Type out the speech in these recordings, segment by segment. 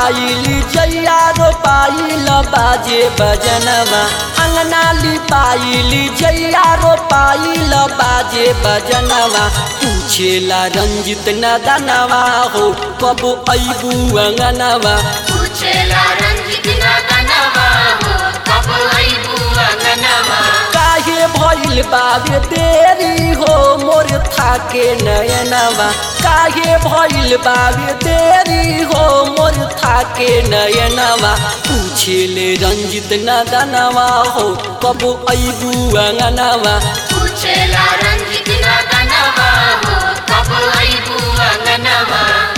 लिपाइल जैया रोपाइल बाजे बजनवा अंगना लिपाइल जैया रोपाइल बाजे बजनवा पूछेला रंजित नदनवा हो कब अबू अंगनवा पूछेला रंजित नदनवा हो कब अइबू अंगनवा काहे भइल बाबे देरी हो मोर थाके नयनवा काहे भइल बाबे देरी हो मोर थाके नयनवा पूछेले रंजित नदनवा हो कब अबू अंगनवा पूछेला रंजित नदनवा हो कब अइबू अंगनवा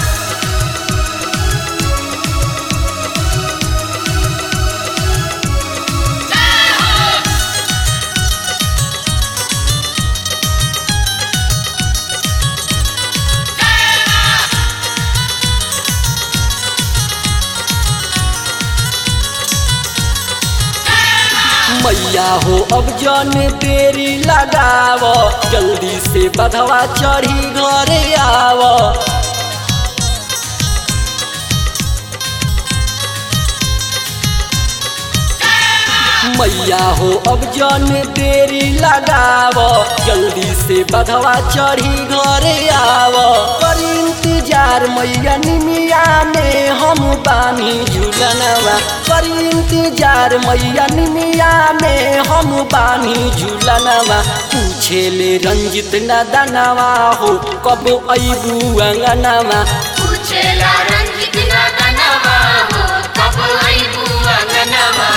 मैया हो अब जन देरी लगाव जल्दी से बधवा चढ़ी घरे आव मैया हो अब जन देरी लगाव जल्दी से बधवा चढ़ी घरे आव कर इंतजार मैया निमिया में हम बानी झूलनवा कर इंतजार मैया निमिया में हम बानी झूलनवा पूछेले रंजित नदनवा हो कब अबू अंगनवा पूछेला रंजित नदनवा हो कब अइबू अंगनवा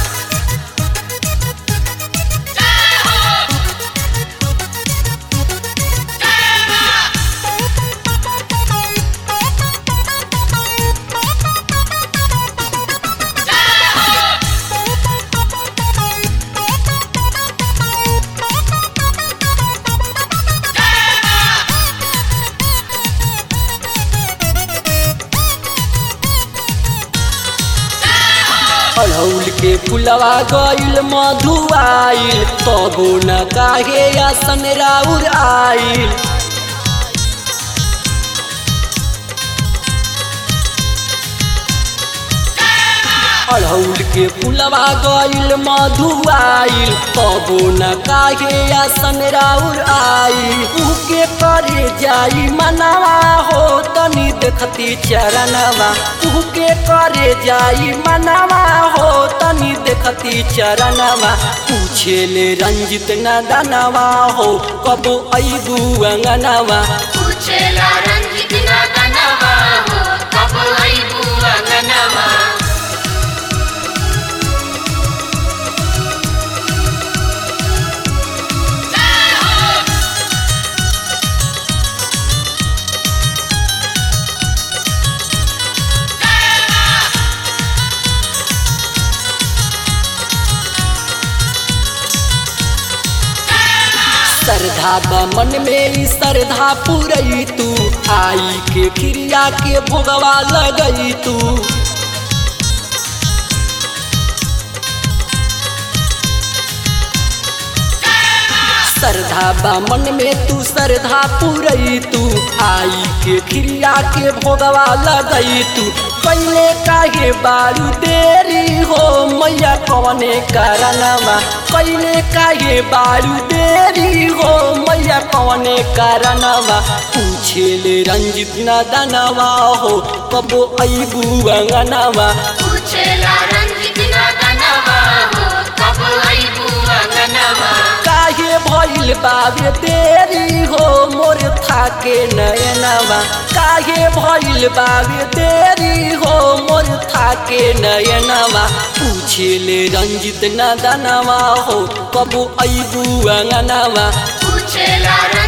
अड़ौल के फुलवा गइल मधुआइल तबो न काहे आसन राउर आइल अड़ौल के फुलवा गइल मधुआइल तबो न काहे आसन राउर आइल उके करे जाई मनवा हो तनी देखती चरणवा उके करे जाई मनवा हो तनी देखती चरणवा पूछेले रंजित नदनवा हो कब अबू अंगनवा पूछेला रंजित नदनवा हो कब अइबू अंगनवा श्रद्धा बा मन में ई श्रद्धा पुरई तू आई के क्रिया के भोगवा लगई तू श्रद्धा बा मन में तू श्रद्धा पुरई तू आई के क्रिया के भोगवा लगई तू पहले काहे बारू देरी हो मैया कवने कारणवा पहले काहे बारू देरी हो मैया कवने कारणवा पूछेले रंजित नदनवा हो कबो अबू अंगनवा पूछेला रंजित नदनवा हो कब अइबू अंगनवा काहे भइल बाबे देरी हो मोर थाके नयनवा काहे भइल बाबे देरी हो मोर थाके नयनवा पूछेले रंजित नदनवा हो कबू अबू अंगनवा पूछेला